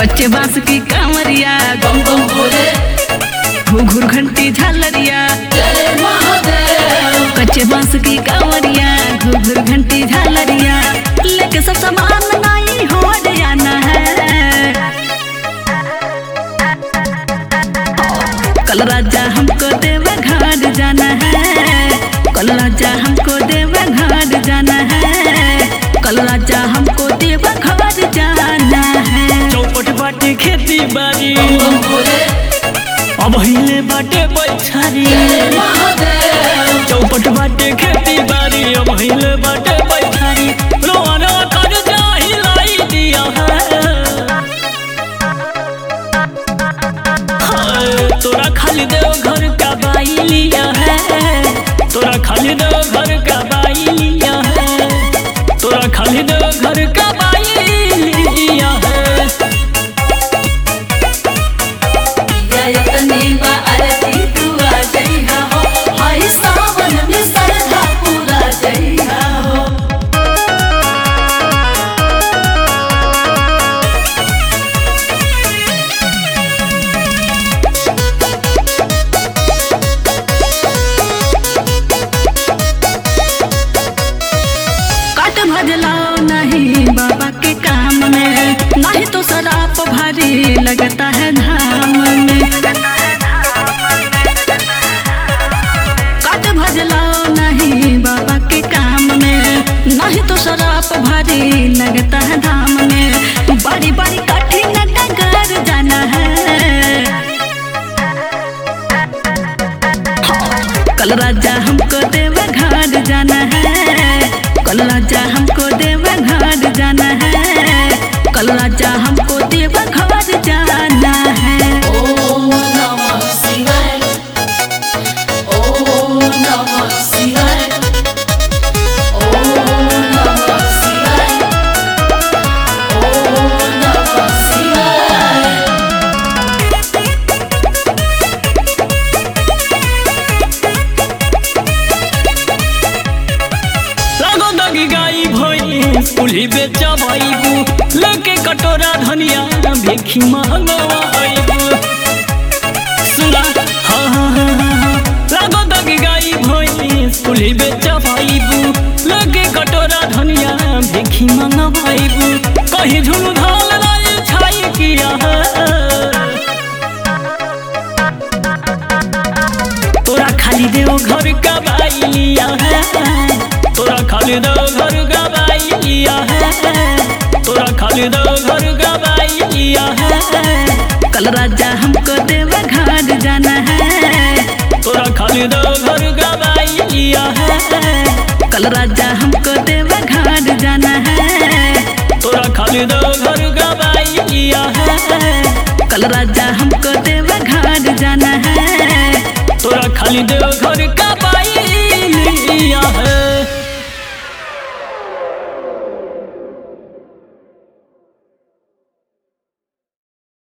कच्चे बांस की कांवरिया बम बम भोले घुघुर घंटी झालरिया जय महादेव कच्चे बांस की कांवरिया घुघुर घंटी झालरिया लेके सब सामान नहीं हो जाना है कल राजा हमको देवा घर जाना है कल राजा हमको देवा घर जाना है कल राजा हमको देवा घर जाना है चौपट बाटे खेती बाड़ी बम बम भोले अब हिले बाटे बैछारी जय महादेव चौपट बाटे खेती बाड़ी अब हिले बाटे बैछारी रोना कर जाही लाई दिया है हाय, तोरा खाली देव घर का बाई लिया है तोरा खाली देव घर का बाई लिया है तोरा खाली देव घर का बाई लिया है जयतनी बा आरती तू आ जइहा हो हाय सावन में सरधा पूरा जइहा हो काट भजलाओ नहीं बाबा के काम में नहीं तो शराब भारी लगता है धाम में काट भजलाओ नहीं बाबा के काम में नहीं तो शराब भारी लगता है धाम में बड़ी बड़ी कठिन डगर जाना है कल राजा हमको देवा घर जाना है कल राजा हमको देवा घर जाना है कल राजा हमको देवा घर जाना है ओम नमः शिवाय ओम नमः शिवाय ओम नमः शिवाय ओम नमः शिवाय लागो दगी गाई भैंस पुली बेचा भाईबू लेके कटोरा धनिया भेखी मंगवाईबू सुना हाँ हाँ हाँ हाँ हाँ। लागो दगी गाई भैंस पुली बेचा भाईबू लेके कटोरा धनिया भेखी मंगवाईबू कहीं झुनु धाल लाई छाई किया है तोरा खाली देव घर का बाई लिया है तोरा खाली देव घर का बाई लिया है तोरा खाली देव घर का बाई लिया है कल राजा हमको देवा घर जाना है तोरा खाली देव घर का बाई लिया है कल राजा हमको देवा घर जाना है तोरा खाली देव घर का बाई लिया है कल राजा हमको देवा घर जाना है तोरा खाली देव घर का